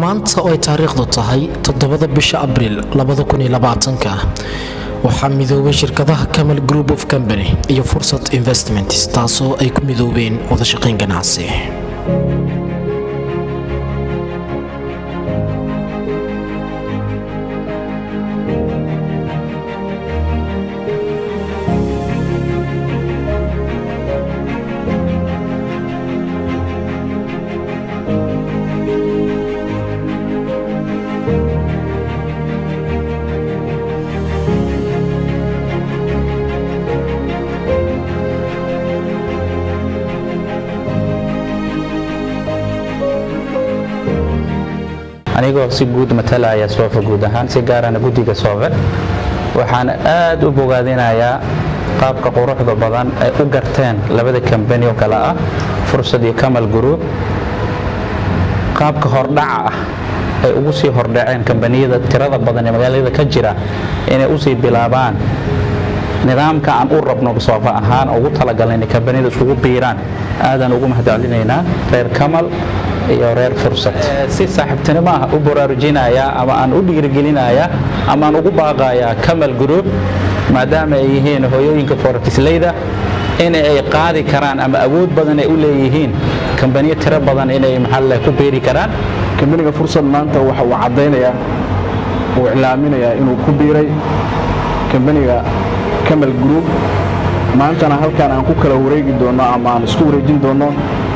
maanta oo ay taariikhdu tahay toddobada bisha abriil waxaa midoobay shirkadaha camal group of company iyo fursad investments taasoo ay ku midoobeen wadashaqayn ganacsi anigoo si guud matalaya soofa guud ahaan si gaarana guddiga soofe waxaan aad u bogaadinayaa qaabka quruxda badan ay u garteen labada kambani oo kale ah fursad iyo kamal group qaabka hordhaca ah ay ugu sii hordhaceen kambaniyada tirada badan ee magaalada ka jira inay usii bilaabaan nidaamka aan u rabno soofa ahaan ugu talagalna inay kambaniyada isugu biiraan aadaan ugu mahadcelinaynaa reer kamal iyo reer fursad si saaxiibtinimo ah u baraarujinayaa ama aan u dhiirigelinayaa ama aan ugu baaqayaa kamal group maadaama ay yihiin hooyooyinka foortisleyda in ay qaadi karaan ama awood badan ay u leeyihiin kambaniyo tiro badan inay maxalle ku beeri karaan kambaniga fursad maanta waxa uu caddaynayaa uu iclaaminayaa inuu ku biiray kambaniga kamal group maantana halkaan aan ku kala wareegi doonno ama aan isku wareejin doonno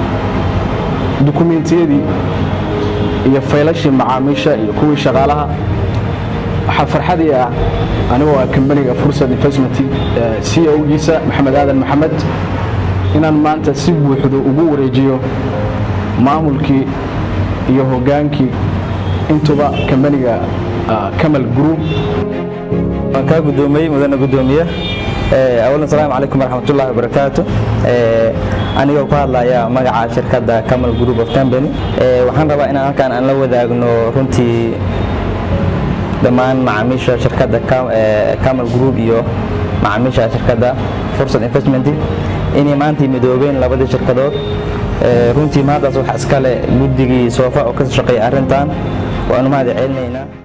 dukumentiyadii iyo faylashii macaamiisha iyo kuwii shaqaalaha waxaa farxadii ah anigoo ah kambaniga fursad investment c o giisa maxamed aadan maxamed inaan maanta si buuxdo ugu wareejiyo maamulkii iyo hogaankii intuba kambaniga kamal group waan kaa gudoomiyey mudana gudoomiye awalan asalaamu calaykum waraxmatullahi wabarakaatu anigoo ku hadlaya magaca shirkadda camal group of company waxaan rabaa inaan halkaan aan la wadaagno runtii dhammaan macaamiisha shirkadda camal group iyo macaamiisha shirkadda fursad investment inay maantii midoobeen labadii shirkadood runtii maantaas waxa iskale guddigii soofa oo ka shaqeeya arrintan waanu mahad celinaynaa